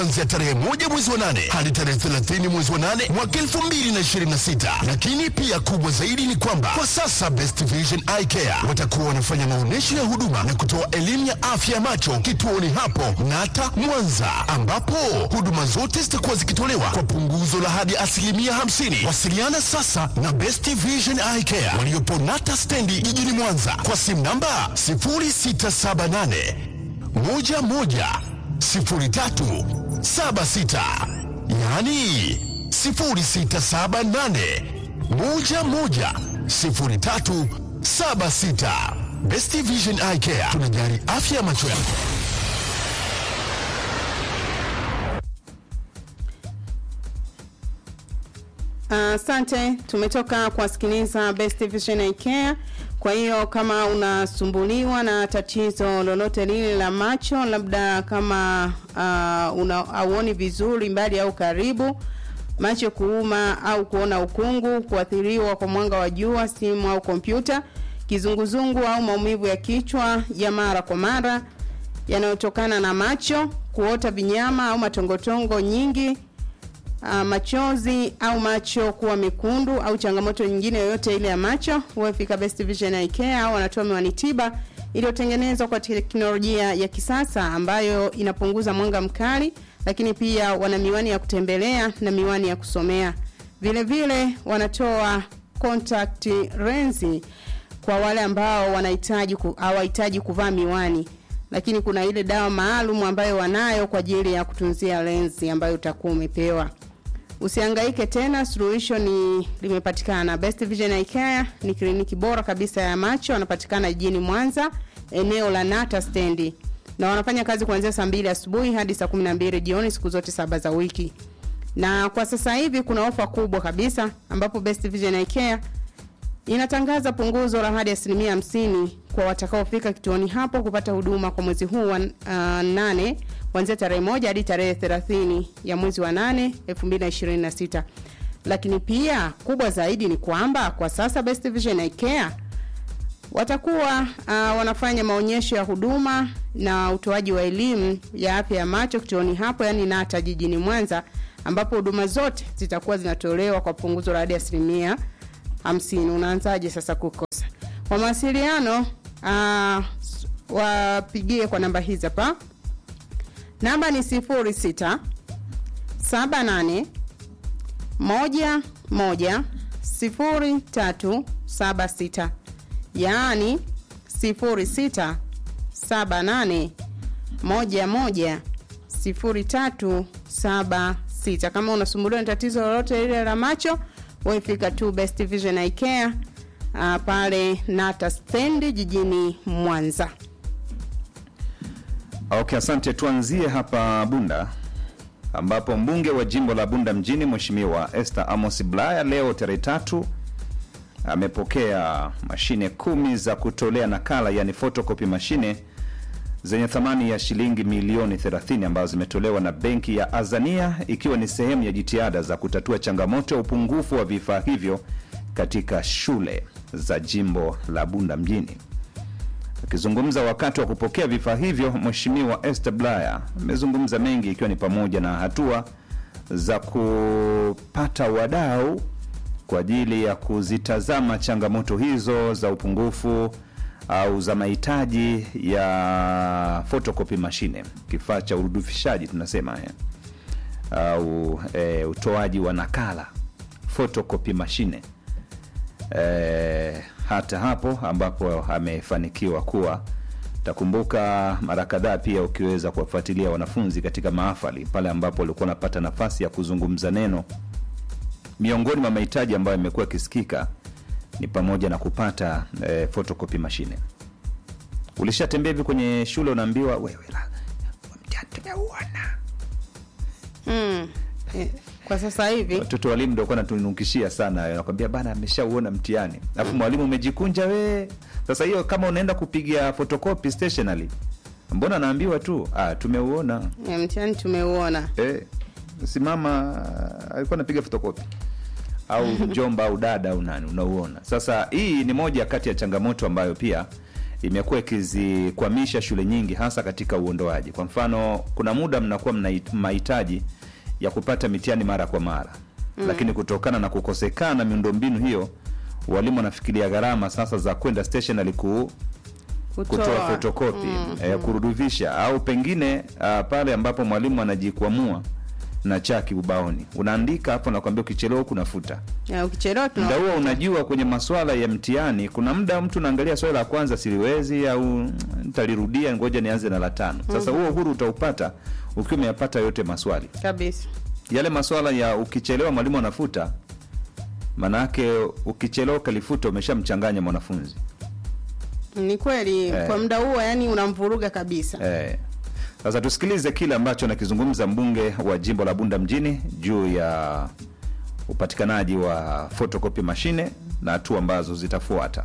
kuanzia tarehe moja mwezi wa nane hadi tarehe 30 mwezi wa nane mwaka 2026. Lakini pia kubwa zaidi ni kwamba kwa sasa Best Vision Eye Care watakuwa wanafanya maonyesho ya huduma na kutoa elimu ya afya ya macho kituoni hapo Nata Mwanza, ambapo huduma zote zitakuwa zikitolewa kwa punguzo la hadi asilimia 50. Wasiliana sasa na Best Vision Eye Care waliopo Nata stendi jijini Mwanza kwa simu namba 0678 11 03 76 yaani 0678 11 03 76. Best Vision Eye Care tunajali afya ya macho yako. Asante, tumetoka kuwasikiliza Best Vision Eye Care. Kwa hiyo kama unasumbuliwa na tatizo lolote lile la macho, labda kama uh, una hauoni vizuri mbali au karibu, macho kuuma au kuona ukungu, kuathiriwa kwa mwanga wa jua, simu au kompyuta, kizunguzungu au maumivu ya kichwa ya mara kwa mara yanayotokana na macho, kuota vinyama au matongotongo nyingi uh, machozi au macho kuwa mekundu au changamoto nyingine yoyote ile ya macho, wafika Best Vision Eye Care au wanatoa miwani tiba iliyotengenezwa kwa teknolojia ya kisasa ambayo inapunguza mwanga mkali, lakini pia wana miwani ya kutembelea na miwani ya kusomea. Vile vile wanatoa contact lens kwa wale ambao wanahitaji ku, hawahitaji kuvaa miwani lakini kuna ile dawa maalum ambayo wanayo kwa ajili ya kutunzia lenzi ambayo utakuwa umepewa. Usihangaike tena, suluhisho ni limepatikana. Best Vision Eye Care ni kliniki bora kabisa ya macho, wanapatikana jijini Mwanza, eneo la Nata stendi, na wanafanya kazi kuanzia saa mbili asubuhi hadi saa kumi na mbili jioni siku zote saba za wiki. Na kwa sasa hivi kuna ofa kubwa kabisa ambapo Best Vision Eye Care inatangaza punguzo la hadi asilimia hamsini kwa watakaofika kituoni hapo kupata huduma kwa mwezi huu wa uh, nane kuanzia tarehe moja hadi tarehe 30 ya mwezi wa nane 2026. Lakini pia kubwa zaidi ni kwamba kwa sasa Best Vision Eye Care watakuwa uh, wanafanya maonyesho ya huduma na utoaji wa elimu ya afya ya macho kituoni hapo, yani Nata jijini Mwanza, ambapo huduma zote zitakuwa zinatolewa kwa punguzo la hadi asilimia hamsini. Unaanzaje sasa kukosa? Kwa mawasiliano uh, wapigie kwa namba hizi hapa. Namba ni sifuri sita saba nane moja moja sifuri tatu saba sita yaani sifuri sita saba nane moja moja sifuri tatu saba sita. Kama unasumbuliwa na tatizo lolote lile la macho wefika tu Best Vision Eye Care uh, pale Nata stendi jijini Mwanza. Okay, asante. Tuanzie hapa Bunda ambapo mbunge wa jimbo la Bunda mjini Mheshimiwa Esther Amos Bulaya leo tarehe tatu amepokea mashine kumi za kutolea nakala, yani photocopy mashine zenye thamani ya shilingi milioni 30 ambazo zimetolewa na benki ya Azania ikiwa ni sehemu ya jitihada za kutatua changamoto ya upungufu wa vifaa hivyo katika shule za jimbo la Bunda mjini. Akizungumza wakati wa kupokea vifaa hivyo, Mheshimiwa Esther Bulaya amezungumza mengi ikiwa ni pamoja na hatua za kupata wadau kwa ajili ya kuzitazama changamoto hizo za upungufu au za mahitaji ya photocopy mashine, kifaa cha urudufishaji tunasema eh, au eh, utoaji wa nakala photocopy mashine eh, hata hapo ambapo amefanikiwa kuwa takumbuka mara kadhaa pia ukiweza kuwafuatilia wanafunzi katika mahafali pale ambapo walikuwa wanapata nafasi ya kuzungumza neno miongoni mwa mahitaji ambayo yamekuwa yakisikika ni pamoja na kupata eh, photocopy mashine. Ulishatembea hivi kwenye shule unaambiwa wewe la mtihani tumeuona. Mm. Eh, kwa sasa hivi Watoto walimu ndio kwa tunukishia sana, nakwambia bana ameshauona mtihani. Alafu mwalimu umejikunja we. Sasa hiyo kama unaenda kupiga photocopy stationery, mbona naambiwa tu ah, tumeuona. eh, mtihani tumeuona. Eh, simama alikuwa anapiga fotokopi au mjomba au dada au nani unauona. Sasa hii ni moja kati ya changamoto ambayo pia imekuwa ikizikwamisha shule nyingi hasa katika uondoaji. Kwa mfano, kuna muda mnakuwa mna mahitaji ya kupata mitihani mara kwa mara mm. lakini kutokana na kukosekana miundombinu hiyo, walimu wanafikiria gharama sasa za kwenda stationary ku kutoa fotokopi mm, eh, kurudisha au pengine uh, pale ambapo mwalimu anajikwamua na chaki ubaoni, unaandika hapo, nakwambia ukichelewa kunafuta Ya, ukichelewa tuna muda huo. Unajua, kwenye maswala ya mtihani kuna muda mtu naangalia swali la kwanza siliwezi, au mm, nitalirudia, ngoja nianze na la tano. Sasa huo uhuru utaupata ukiwa umeyapata yote maswali kabisa. yale maswala ya ukichelewa mwalimu anafuta, manake ukichelewa ukalifuta umeshamchanganya mwanafunzi Ni kweli Eh. kwa muda huo, yani unamvuruga kabisa. eh. Sasa tusikilize kile ambacho anakizungumza mbunge wa jimbo la Bunda mjini juu ya upatikanaji wa photocopy mashine na hatua ambazo zitafuata.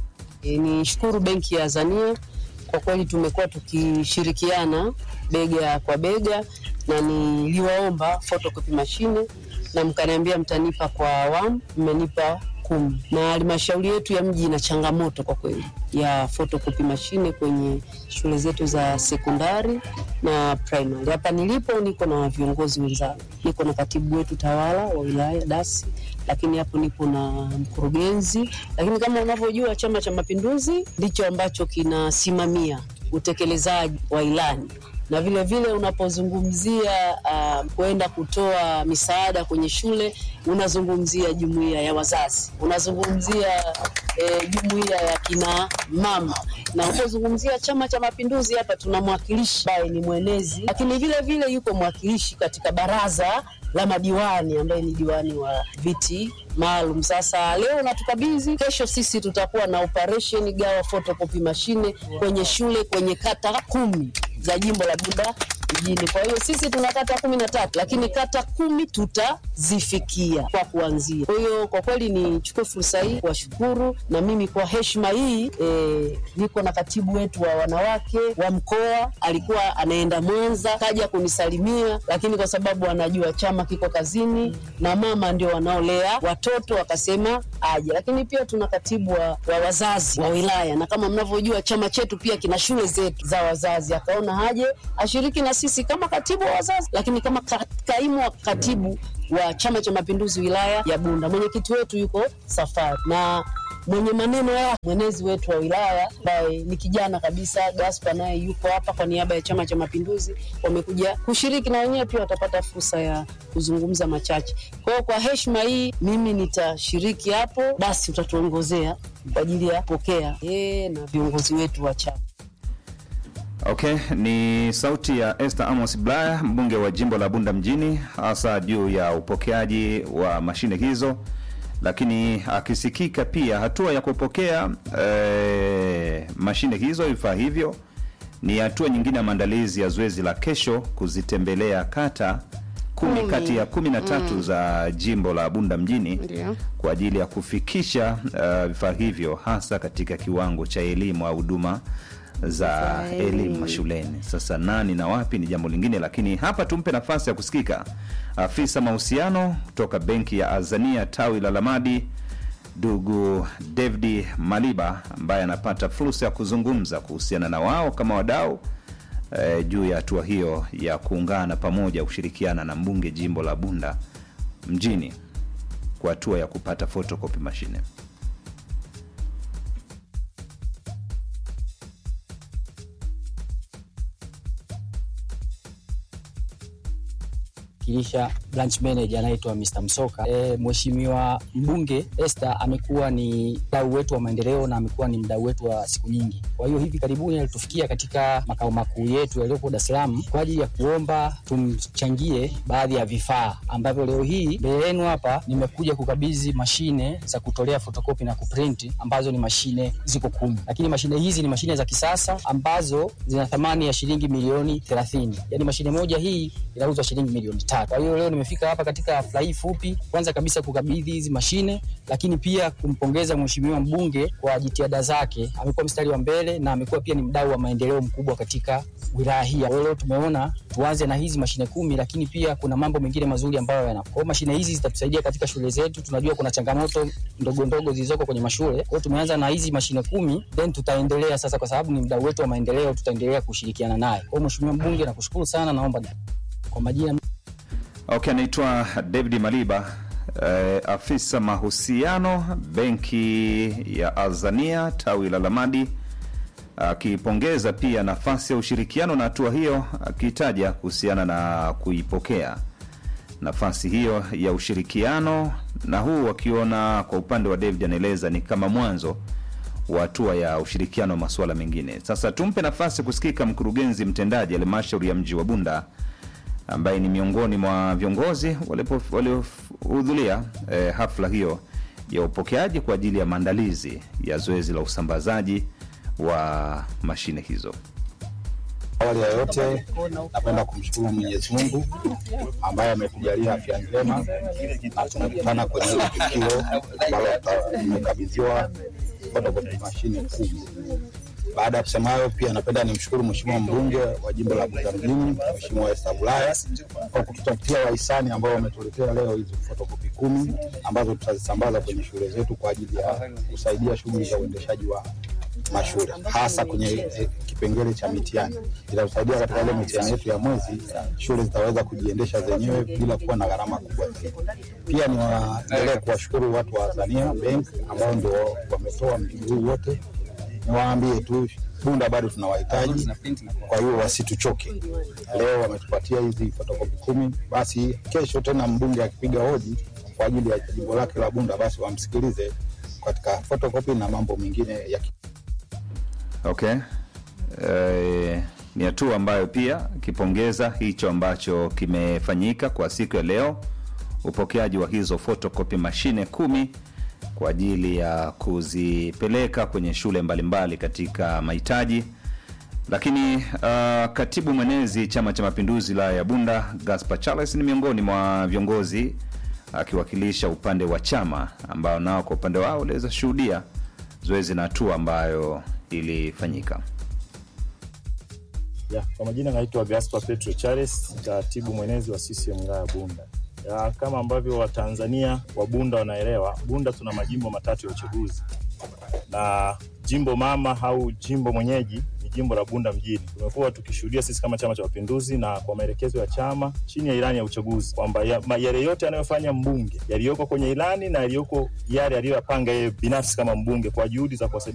E, ni shukuru benki ya Azania kwa kweli, tumekuwa tukishirikiana bega kwa bega, na niliwaomba photocopy mashine na mkaniambia mtanipa kwa awamu, mmenipa kumi, na halmashauri yetu ya mji ina changamoto kwa kweli ya photocopy mashine kwenye shule zetu za sekondari na primary. Hapa nilipo niko na viongozi wenzangu, niko na katibu wetu tawala wa wilaya dasi lakini hapo nipo na mkurugenzi. Lakini kama unavyojua, Chama cha Mapinduzi ndicho ambacho kinasimamia utekelezaji wa ilani na vile vile unapozungumzia uh, kwenda kutoa misaada kwenye shule unazungumzia jumuiya ya wazazi, unazungumzia eh, jumuiya ya kina mama, na unapozungumzia Chama cha Mapinduzi hapa tuna mwakilishi ambaye ni mwenezi, lakini vile vile yuko mwakilishi katika baraza la madiwani ambaye ni diwani wa viti maalum. Sasa leo natukabidhi, kesho sisi tutakuwa na operation gawa photocopy mashine kwenye shule kwenye kata kumi za jimbo la Bunda mjini. Kwa hiyo sisi tuna kata kumi na tatu lakini kata kumi tutazifikia kwa kuanzia. Kwa hiyo kwa kweli nichukue fursa hii kuwashukuru, na mimi kwa heshima hii e, niko na katibu wetu wa wanawake wa mkoa, alikuwa anaenda Mwanza, kaja kunisalimia, lakini kwa sababu anajua chama kiko kazini na mama ndio wanaolea watoto, akasema aje. Lakini pia tuna katibu wa, wa wazazi wa wilaya, na kama mnavyojua chama chetu pia kina shule zetu za wazazi, akaona haje ashiriki na sisi kama katibu wa wazazi, lakini kama ka, kaimu wa katibu wa Chama cha Mapinduzi wilaya ya Bunda. Mwenyekiti wetu yuko safari na mwenye maneno ya mwenezi wetu wa wilaya ambaye ni kijana kabisa Gaspar, naye yuko hapa kwa niaba ya Chama cha Mapinduzi. Wamekuja kushiriki na wenyewe pia watapata fursa ya kuzungumza machache. Kwa hiyo kwa heshima hii mimi nitashiriki hapo, basi utatuongozea kwa ajili ya kupokea yeye na viongozi wetu wa chama. Okay, ni sauti ya Esther Amos Blaya, mbunge wa jimbo la Bunda mjini, hasa juu ya upokeaji wa mashine hizo, lakini akisikika pia hatua ya kupokea eh, mashine hizo, vifaa hivyo ni hatua nyingine ya maandalizi ya zoezi la kesho kuzitembelea kata kumi Kumi. kati ya kumi na tatu za jimbo la Bunda mjini Ndio. kwa ajili ya kufikisha uh, vifaa hivyo hasa katika kiwango cha elimu au huduma za Za elimu elimu. mashuleni. Sasa nani na wapi ni jambo lingine, lakini hapa tumpe nafasi ya kusikika afisa mahusiano kutoka benki ya Azania tawi la Lamadi, ndugu David Maliba ambaye anapata fursa ya kuzungumza kuhusiana na wao kama wadau eh, juu ya hatua hiyo ya kuungana pamoja kushirikiana na mbunge jimbo la Bunda mjini kwa hatua ya kupata photocopy mashine. kilisha branch manager anaitwa Mr. Msoka. E, Mheshimiwa mbunge Esther amekuwa ni mdau wetu wa maendeleo na amekuwa ni mdau wetu wa siku nyingi. Kwa hiyo hivi karibuni alitufikia katika makao makuu yetu yaliyopo Dar es Salaam kwa ajili ya kuomba tumchangie baadhi ya vifaa ambavyo leo hii mbele yenu hapa nimekuja kukabidhi mashine za kutolea fotokopi na kuprinti ambazo ni mashine ziko kumi, lakini mashine hizi ni mashine za kisasa ambazo zina thamani ya shilingi milioni 30. Yaani mashine moja hii inauzwa shilingi milioni tatu. Kwa hiyo leo nimefika tumefika hapa katika hafla hii fupi, kwanza kabisa kukabidhi hizi mashine, lakini pia kumpongeza mheshimiwa mbunge kwa jitihada zake. Amekuwa mstari wa mbele na amekuwa pia ni mdau wa maendeleo mkubwa katika wilaya hii. Kwa hiyo leo tumeona tuanze na hizi mashine kumi, lakini pia kuna mambo mengine mazuri ambayo yana. Kwa hiyo mashine hizi zitatusaidia katika shule zetu. Tunajua kuna changamoto ndogo ndogo zilizoko kwenye mashule. Kwa hiyo tumeanza na hizi mashine kumi, then tutaendelea sasa, kwa sababu ni mdau wetu wa maendeleo, tutaendelea kushirikiana naye. Kwa hiyo mheshimiwa mbunge, nakushukuru sana, naomba kwa majina Okay, anaitwa David Maliba eh, afisa mahusiano benki ya Azania tawi la Lamadi, akipongeza pia nafasi ya ushirikiano na hatua hiyo, akitaja kuhusiana na kuipokea nafasi hiyo ya ushirikiano, na huu wakiona kwa upande wa David anaeleza ni kama mwanzo wa hatua ya ushirikiano wa masuala mengine. Sasa tumpe nafasi kusikika mkurugenzi mtendaji halmashauri ya mji wa Bunda ambaye ni miongoni mwa viongozi walipo- waliohudhuria eh, hafla hiyo ya upokeaji kwa ajili ya maandalizi ya zoezi la usambazaji wa mashine hizo. Awali ya yote napenda kumshukuru Mwenyezi Mungu ambaye ametujalia afya njema na tumekutana kwenye hili tukio ambalo tuta- tumekabidhiwa photocopy mashine kumi. Baada ya kusema hayo, pia napenda nimshukuru Mheshimiwa mbunge wa jimbo la Bunda mjini, Mheshimiwa Esther Bulaya kwa kututafutia wahisani ambao wametuletea leo hizi fotokopi kumi ambazo tutazisambaza kwenye shule zetu kwa ajili ya kusaidia shughuli za uendeshaji wa mashule hasa kwenye eh, kipengele cha mitihani. Itatusaidia katika ile mitihani yetu ya mwezi, shule zitaweza kujiendesha zenyewe bila kuwa na gharama kubwa zaidi. Pia niwaendelee kuwashukuru watu wa Azania Bank ambao ndio wametoa mzigo huu wote. Niwaambie tu Bunda bado tunawahitaji, kwa hiyo wasituchoke. Leo wametupatia hizi fotokopi kumi, basi kesho tena mbunge akipiga hoji kwa ajili ya jimbo lake la Bunda, basi wamsikilize katika fotokopi na mambo mengine ya Okay. Eh, ni hatua ambayo pia kipongeza hicho ambacho kimefanyika kwa siku ya leo, upokeaji wa hizo photocopy mashine kumi kwa ajili ya kuzipeleka kwenye shule mbalimbali katika mahitaji. Lakini uh, katibu mwenezi Chama cha Mapinduzi wilaya ya Bunda Gaspar Charles ni miongoni mwa viongozi akiwakilisha upande wa chama ambao nao kwa upande wao waliweza shuhudia zoezi na hatua ambayo ilifanyika. Ya, kwa majina naitwa Gaspar Petro Charles, katibu mwenezi wa CCM wilaya ya Bunda. Ya, kama ambavyo Watanzania wa Bunda wanaelewa, Bunda tuna majimbo matatu ya uchaguzi na jimbo mama au jimbo mwenyeji ni jimbo la Bunda mjini. Tumekuwa tukishuhudia sisi kama Chama cha Mapinduzi na kwa maelekezo ya chama chini ya ilani ya uchaguzi kwamba ya, ma- yale yote anayofanya mbunge yaliyoko kwenye ilani na yaliyoko yale aliyoyapanga yeye binafsi kama mbunge kwa juhudi za kuwasaidia